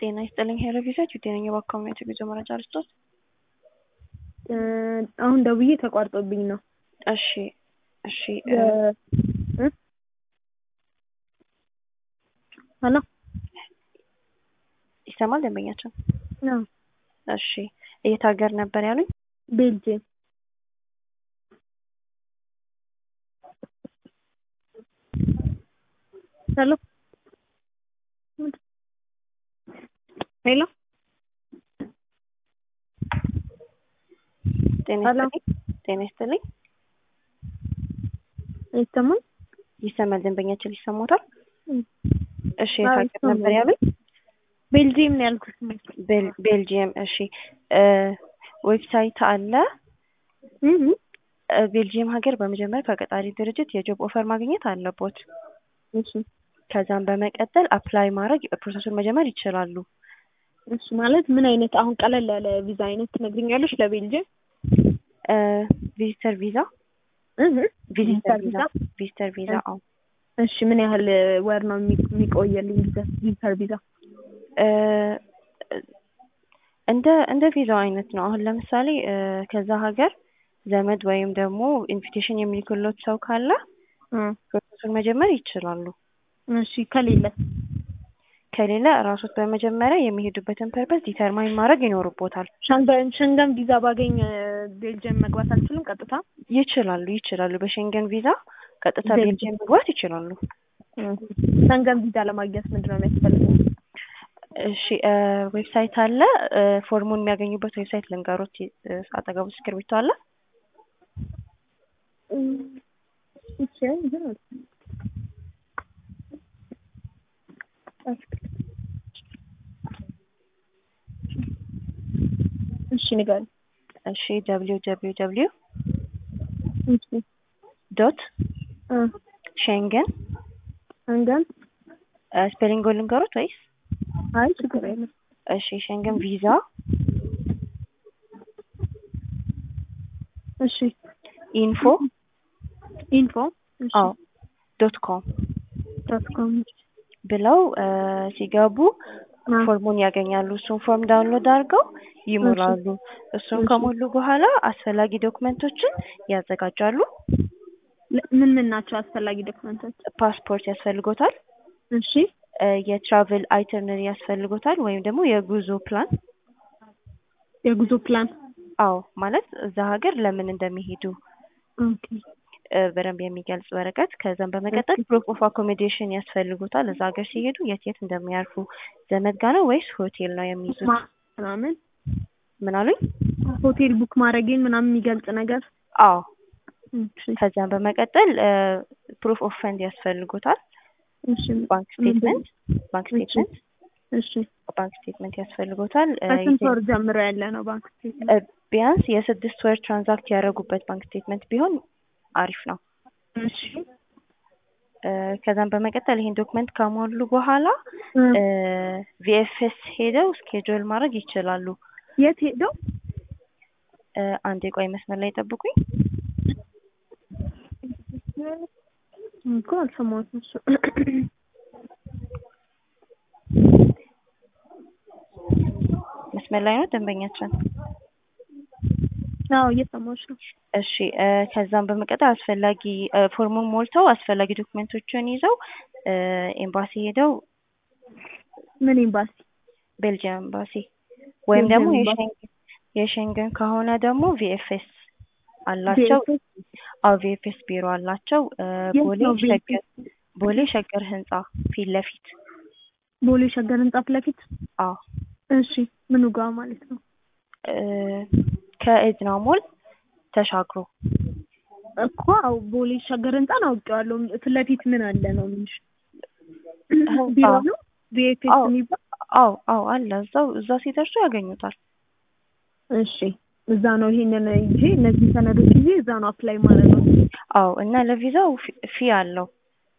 ጤና ይስጥልኝ ሄሎ ቪዛጅ ጤነኛ በአካባቢ የጉዞ መረጃ ልስጦት? አሁን ደውዬ ተቋርጦብኝ ነው። እሺ እሺ ሄሎ ይሰማል ደንበኛችን? አዎ እሺ የት ሀገር ነበር ያሉኝ? ቤልጅየም ሄሎ ሄሎ ጤና ሄሎ ይስጥልኝ ጤና ይስጥልኝ ይሰማል? ይሰማል ደንበኛችን ይሰማታል? እሺ የት አዎ ሀገር ነበር ይሰማል። ያሉኝ? ቤልጅየም ነው ያልኩት። ቤል- ቤልጂየም እሺ ዌብሳይት አለ እህ እ ቤልጂየም ሀገር በመጀመሪያ ከቀጣሪ ድርጅት የጆብ ኦፈር ማግኘት አለቦት። እሺ ከዛም በመቀጠል አፕላይ ማድረግ ፕሮሰሱን መጀመር ይችላሉ። እሺ ማለት ምን አይነት አሁን ቀለል ያለ ቪዛ አይነት ትነግሪኛለሽ ለቤልጅየም? እ ቪዚተር ቪዛ እህ ቪዚተር ቪዛ ቪዛ ቪዚተር ቪዛ አዎ እሺ ምን ያህል ወር ነው የሚ- የሚቆየልኝ ቪዛ ቪዚተር ቪዛ? እ እንደ እንደ ቪዛው አይነት ነው። አሁን ለምሳሌ እ ከዛ ሀገር ዘመድ ወይም ደግሞ ኢንቪቴሽን የሚልክሎት ሰው ካለ እ ፕሮሰሱን መጀመር ይችላሉ። እሺ ከሌለ ከሌለ ራሶት በመጀመሪያ የሚሄዱበትን ፐርፐስ ዲተርማይን ማድረግ ይኖርቦታል። ሸንገን ሸንገን ቪዛ ባገኝ እ ቤልጅየም መግባት አልችልም ቀጥታ? ይችላሉ ይችላሉ። በሸንገን ቪዛ ቀጥታ ቤልጅየም ቤልጅየም መግባት ይችላሉ። ሸንገን ቪዛ ለማግኘት ምንድን ነው የሚያስፈልገው? እሺ እ ዌብሳይት አለ እ ፎርሙን የሚያገኙበት ዌብሳይት ልንገሮት እ አጠገቡ እስክርቢቶ አለ? እሺ ግን እሺ ንገሪኝ። እሺ ደብሊው ደብሊው ደብሊው እሺ ዶት እ ሸንገን ሸንገን ስፔሊንግ ልንገሮት ወይስ? አይ ችግር የለም። እሺ ሸንገን ቪዛ እሺ ኢንፎ ኢንፎ እሺ አዎ ዶት ኮም ዶት ኮም ብለው እ ሲገቡ አ ፎርሙን ያገኛሉ። እሱን ፎርም ዳውንሎድ አድርገው ይሞላሉ። እሱን እሺ። ከሞሉ በኋላ አስፈላጊ ዶክመንቶችን ያዘጋጃሉ። ለ- ምን ምን ናቸው አስፈላጊ ዶክመንቶች? ፓስፖርት ያስፈልጎታል። እሺ እ የትራቭል አይተርነሪ ያስፈልጎታል ወይም ደግሞ የጉዞ ፕላን። የጉዞ ፕላን አዎ ማለት እዛ ሀገር ለምን እንደሚሄዱ ኦኬ እ በደንብ የሚገልጽ ወረቀት። ከዛም በመቀጠል ፕሩፍ ኦፍ አኮሞዴሽን ያስፈልጉታል። እዛ ሀገር ሲሄዱ የት የት እንደሚያርፉ ዘመድ ጋ ነው ወይስ ሆቴል ነው የሚይዙት? ማ- ምናምን ምን አሉኝ? ሆቴል ቡክ ማድረጌን ምናምን የሚገልጽ ነገር አዎ እሺ ከዛም በመቀጠል ፕሩፍ ኦፍ ፈንድ ያስፈልጉታል። እሺ ባንክ ስቴትመንት ባንክ እሺ ስቴትመንት እሺ ባንክ ስቴትመንት ያስፈልጎታል። እ ከስንት የተ- ወር ጀምሮ ያለ ነው ባንክ ስቴትመንት? እ ቢያንስ የስድስት ወር ትራንዛክት ያደረጉበት ባንክ ስቴትመንት ቢሆን አሪፍ ነው። እሺ እ ከዛም በመቀጠል ይሄን ዶክመንት ከሞሉ በኋላ እ ቪኤፍኤስ ሄደው ስኬጁል ማድረግ ይችላሉ። የት ሄደው? እ አንድ የቆይ መስመር ላይ ጠብቁኝ። እኮ አልሰማሁትም እሱ መስመር ላይ ነው ደንበኛችን። አዎ እየሰማሁሽ ነው። እሺ እ ከዛም በመቀጠል አስፈላጊ እ ፎርሙን ሞልተው አስፈላጊ ዶክመንቶችን ይዘው እ ኤምባሲ ሄደው ምን ኤምባሲ? ቤልጂየም ኤምባሲ ወይም ደግሞ ቤልጂየም ኤምባሲ። የሸንገን የሸንገን ከሆነ ደግሞ ቪኤፍኤስ አላቸው። ቪኤፍኤስ አዎ ቪኤፍኤስ ቢሮ አላቸው። እ የት ቦሌ ነው ሸገር ቪኤፍኤስ? ቦሌ ሸገር ህንጻ ፊት ለፊት ቦሌ ሸገር ህንጻ ፊት ለፊት? አዎ እሺ ምኑ ጋር ማለት ነው? እ ከኤድና ሞል ተሻግሮ እኮ አዎ ቦሌ ሸገር ህንጻን አውቄዋለሁ። ፊት ለፊት ምን አለ ነው የምልሽ? ህንጻ ቢሮ ነው ቪኤፍኤስ አዎ የሚባል? አዎ አዎ አለ እዛው እዛ ሲደርሱ ያገኙታል። እሺ እዛ ነው ይሄንን ይዤ እነዚህ ሰነዶች ይዤ እዛ ነው አፕላይ ማድረግ ነው። አዎ እና ለቪዛው ፊ- ፊ አለው